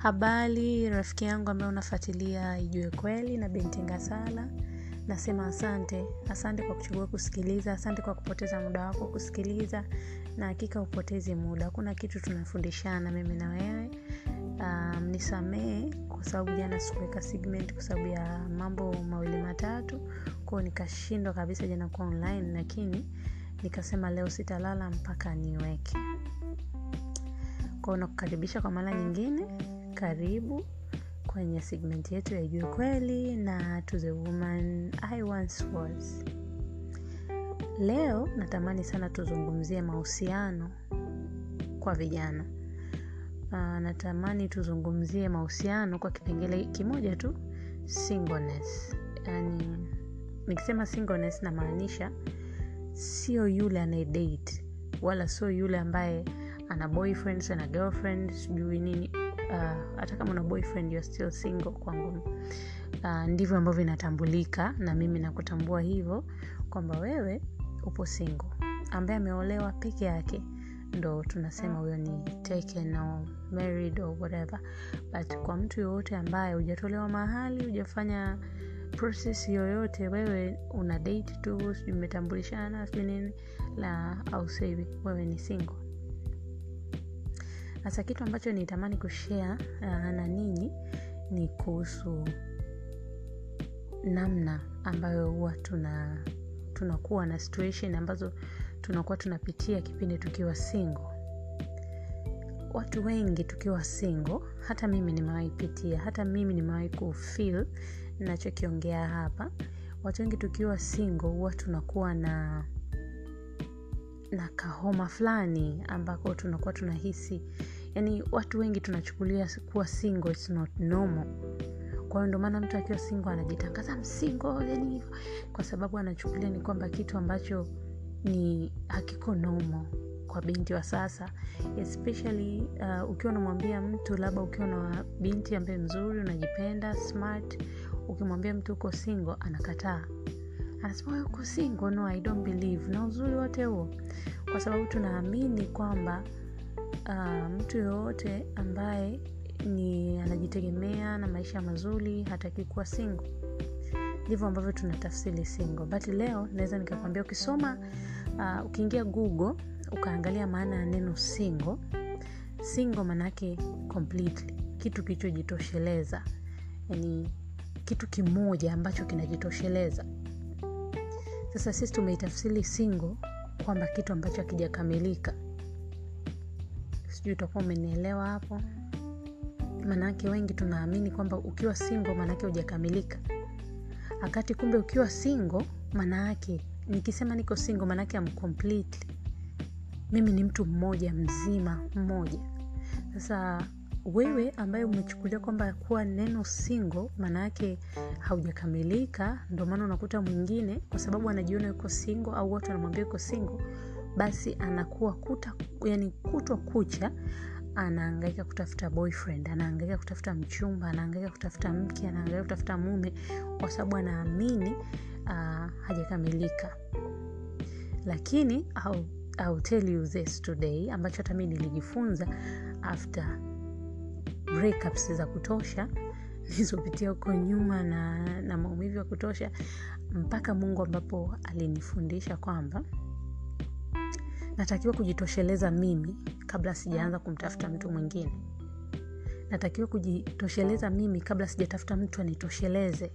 habari rafiki yangu ambaye unafuatilia ijue kweli na binti ngasala nasema asante asante kwa kuchagua kusikiliza asante kwa kupoteza muda wako kusikiliza na hakika upotezi muda hakuna kitu tunafundishana mimi na wewe um, nisamee kwa sababu jana sikuweka segment kwa sababu ya mambo mawili matatu kwao nikashindwa kabisa jana kuwa online lakini nikasema leo sitalala mpaka niweke kwao nakukaribisha kwa mara nyingine karibu kwenye segment yetu ya juu kweli na to the woman i once was leo natamani sana tuzungumzie mahusiano kwa vijana uh, natamani tuzungumzie mahusiano kwa kipengele kimoja tu singleness yani nikisema singleness namaanisha sio yule anayedate wala sio yule ambaye ana boyfriend ana girlfriend sijui nini uh, hata kama una boyfriend you're still single kwangu uh, ndivyo ambavyo inatambulika na mimi nakutambua hivyo kwamba wewe upo single ambaye ameolewa peke yake ndo tunasema huyo ni taken or married or whatever but kwa mtu yoyote ambaye hujatolewa mahali hujafanya process yoyote wewe una date tu sijui mmetambulishana sijui nini la au sahivi wewe ni single sasa kitu ambacho nitamani kushare uh, na ninyi ni kuhusu namna ambayo huwa tuna tunakuwa na situation ambazo tunakuwa tunapitia kipindi tukiwa single watu wengi tukiwa single hata mimi nimewahi pitia hata mimi nimewahi kufil nachokiongea hapa watu wengi tukiwa single huwa tunakuwa na na kahoma fulani ambako tunakuwa tunahisi yani watu wengi tunachukulia kuwa single it's not normal kwa hiyo ndio maana mtu akiwa single anajitangaza msingo yani hivyo kwa sababu anachukulia ni kwamba kitu ambacho ni hakiko normal kwa binti wa sasa especially uh, ukiwa unamwambia mtu labda ukiwa na binti ambaye mzuri unajipenda smart ukimwambia mtu uko single anakataa anasema wewe uko single no i don't believe na uzuri wote huo kwa sababu tunaamini kwamba uh, mtu yoyote ambaye ni anajitegemea na maisha mazuri hataki kuwa single ndivyo ambavyo tunatafsiri single but leo naweza nikakwambia ukisoma uh, ukiingia google ukaangalia maana ya neno single single maanaake completely kitu kilichojitosheleza yani kitu kimoja ambacho kinajitosheleza sasa sisi tumeitafsiri single kwamba kitu ambacho hakijakamilika sijui utakuwa umenielewa hapo maanaake wengi tunaamini kwamba ukiwa single maanaake hujakamilika wakati kumbe ukiwa single maanaake nikisema niko single maanaake am completely mimi ni mtu mmoja mzima mmoja sasa wewe ambaye umechukulia kwamba kuwa neno single maanaake haujakamilika ndio maana unakuta mwingine kwa sababu anajiona yuko single au watu wanamwambia yuko single basi anakuwa kuta yani kutwa kucha anaangaika kutafuta boyfriend anaangaika kutafuta mchumba anaangaika kutafuta mke anaangaika kutafuta mume kwa sababu anaamini uh, hajakamilika lakini I'll, I'll tell you this today ambacho hata mi nilijifunza after breakups za kutosha nilizopitia huko nyuma na, na maumivu ya kutosha mpaka mungu ambapo alinifundisha kwamba natakiwa kujitosheleza mimi kabla sijaanza kumtafuta mtu mwingine natakiwa kujitosheleza mimi kabla sijatafuta mtu anitosheleze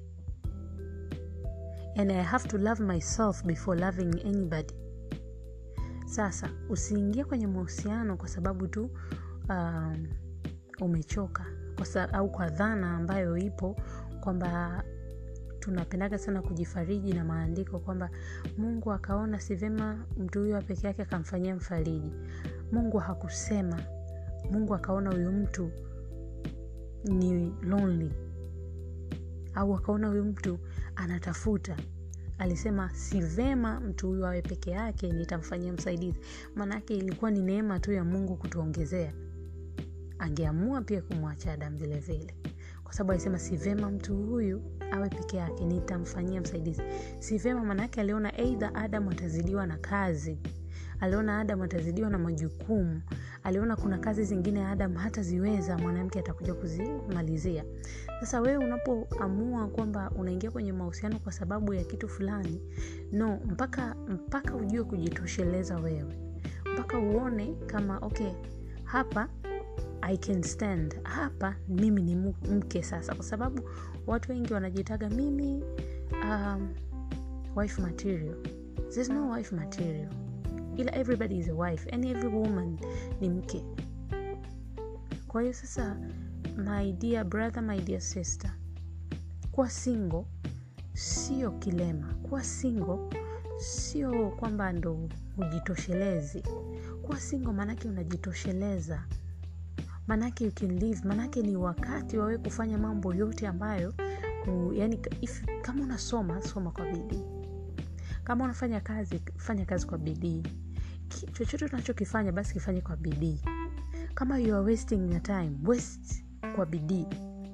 and i have to love myself before loving anybody sasa usiingie kwenye mahusiano kwa sababu tu um, umechoka kwa sa, au kwa dhana ambayo ipo kwamba tunapendaga sana kujifariji na maandiko kwamba mungu akaona si vema mtu huyo peke yake akamfanyia mfariji mungu hakusema mungu akaona huyu mtu ni lonely au akaona huyu mtu anatafuta alisema si vema mtu huyu awe peke yake nitamfanyia msaidizi maanaake ilikuwa ni neema tu ya mungu kutuongezea angeamua pia kumwacha adam vile vile kwa sababu alisema si vema mtu huyu awe peke yake nitamfanyia msaidizi si vema maanaake aliona eidha adam atazidiwa na kazi aliona adam atazidiwa na majukumu aliona kuna kazi zingine adam hataziweza mwanamke atakuja kuzimalizia sasa wewe unapoamua kwamba unaingia kwenye mahusiano kwa sababu ya kitu fulani no mpaka mpaka ujue kujitosheleza wewe mpaka uone kama okay hapa i can stand hapa mimi ni mke sasa kwa sababu watu wengi wanajitaga mimi um, wife material there's no wife material ila everybody is a wife and every woman ni mke kwa hiyo sasa my dear brother my dear sister kuwa single sio kilema kuwa single sio kwamba ndo ujitoshelezi kuwa single maanake unajitosheleza maanake you can live maanake ni wakati wawe kufanya mambo yote ambayo u, yani if, kama unasoma soma kwa bidii kama unafanya kazi fanya kazi kwa bidii chochote unachokifanya basi kifanye kwa bidii kama you are wasting your time waste kwa bidii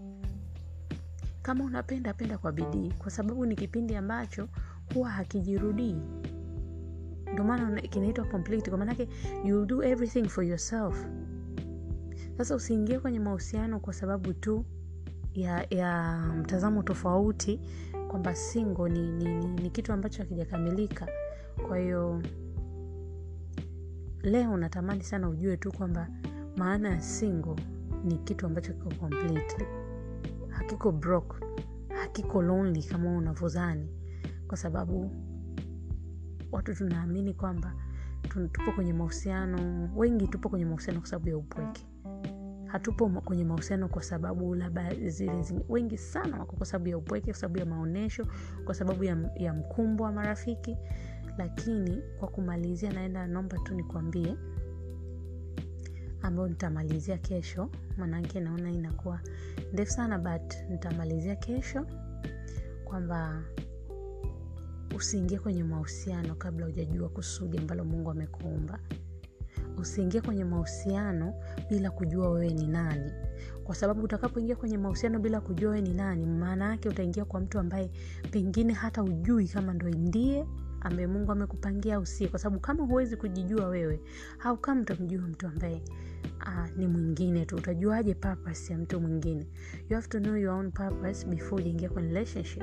kama unapenda penda kwa bidii kwa sababu ni kipindi ambacho huwa hakijirudii ndio maana kinaitwa complete kwa maanake you do everything for yourself sasa usiingie kwenye mahusiano kwa sababu tu ya, ya mtazamo tofauti kwamba singo ni, ni, ni, ni kitu ambacho hakijakamilika kwa hiyo leo natamani sana ujue tu kwamba maana ya singo ni kitu ambacho kiko completely hakiko broke hakiko lonely kama unavyozani kwa sababu watu tunaamini kwamba tupo kwenye mahusiano wengi tupo kwenye mahusiano kwa sababu ya upweke hatupo kwenye mahusiano kwa sababu labda zile zime, wengi sana wako kwa sababu ya upweke kwa sababu ya maonyesho kwa sababu ya, ya mkumbo wa marafiki lakini kwa kumalizia naenda naomba tu nikwambie ambayo nitamalizia kesho manake naona inakuwa ndefu sana but nitamalizia kesho kwamba usiingie kwenye mahusiano kabla hujajua kusudi ambalo mungu amekuumba usiingie kwenye mahusiano bila kujua wewe ni nani kwa sababu utakapoingia kwenye mahusiano bila kujua wewe ni nani maana yake utaingia kwa mtu ambaye pengine hata ujui kama ndo ndiye ambaye mungu amekupangia au sie kwa sababu kama huwezi kujijua wewe au kama utamjua mtu ambaye uh, ni mwingine tu utajuaje purpose ya mtu mwingine you have to know your own purpose before ujaingia kwenye relationship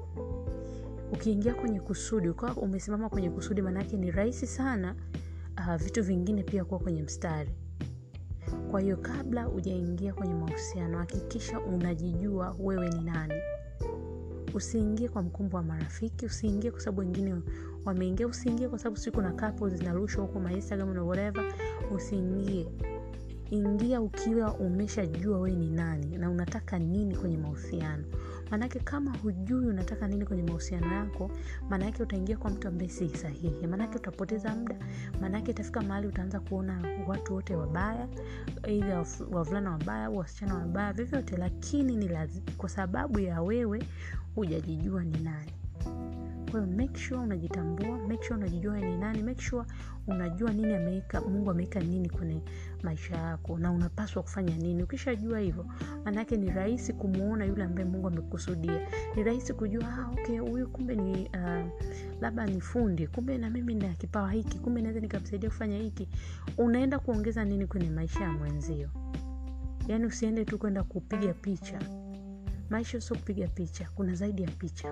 ukiingia kwenye kusudi ukawa umesimama kwenye kusudi maanaake ni rahisi sana uh, vitu vingine pia kuwa kwenye mstari kwa hiyo kabla ujaingia kwenye mahusiano hakikisha unajijua wewe ni nani usiingie kwa mkumbo wa marafiki usiingie kwa sababu wengine wameingia usiingie kwa sababu siku na kapo zinarushwa huko mainstagram na whatever usiingie ingia ukiwa umeshajua wewe ni nani na unataka nini kwenye mahusiano maanake kama hujui unataka nini kwenye mahusiano yako maanake utaingia kwa mtu ambaye si sahihi maanake utapoteza muda maanake itafika mahali utaanza kuona watu wote wabaya eidha wavulana wabaya au wasichana wabaya vyovyote lakini ni lazima kwa sababu ya wewe hujajijua ni nani kwa hiyo make sure unajitambua make sure unajijua ni nani make sure unajua nini ameweka mungu ameweka nini kwenye maisha yako na unapaswa kufanya nini ukishajua hivyo maanaake ni rahisi kumwona yule ambaye mungu amekusudia ni rahisi kujua ah, okay huyu kumbe ni uh, labda ni fundi kumbe na mimi na kipawa hiki kumbe naweza nikamsaidia kufanya hiki unaenda kuongeza nini kwenye maisha ya mwenzio yaani usiende tu kwenda kupiga picha maisha sio kupiga picha kuna zaidi ya picha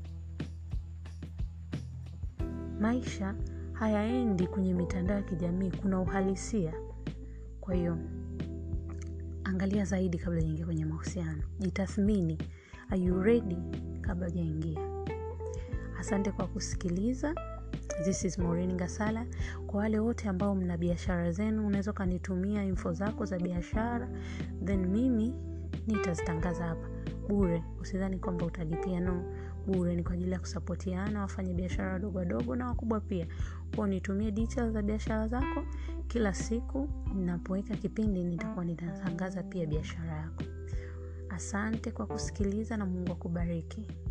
maisha hayaendi kwenye mitandao ya kijamii kuna uhalisia kwa hiyo angalia zaidi kabla ujaingia kwenye mahusiano jitathmini are you ready kabla ujaingia asante kwa kusikiliza this is Maureen Gasala. Kwa wale wote ambao mna biashara zenu, unaweza ukanitumia info zako za biashara, then mimi nitazitangaza hapa bure. Usidhani kwamba utalipia, no, bure. Ni kwa ajili ya kusapotiana wafanya biashara wadogo wadogo na wakubwa pia. Kwa nitumie details za biashara zako, kila siku ninapoweka kipindi nitakuwa ninatangaza pia biashara yako. Asante kwa kusikiliza na Mungu akubariki.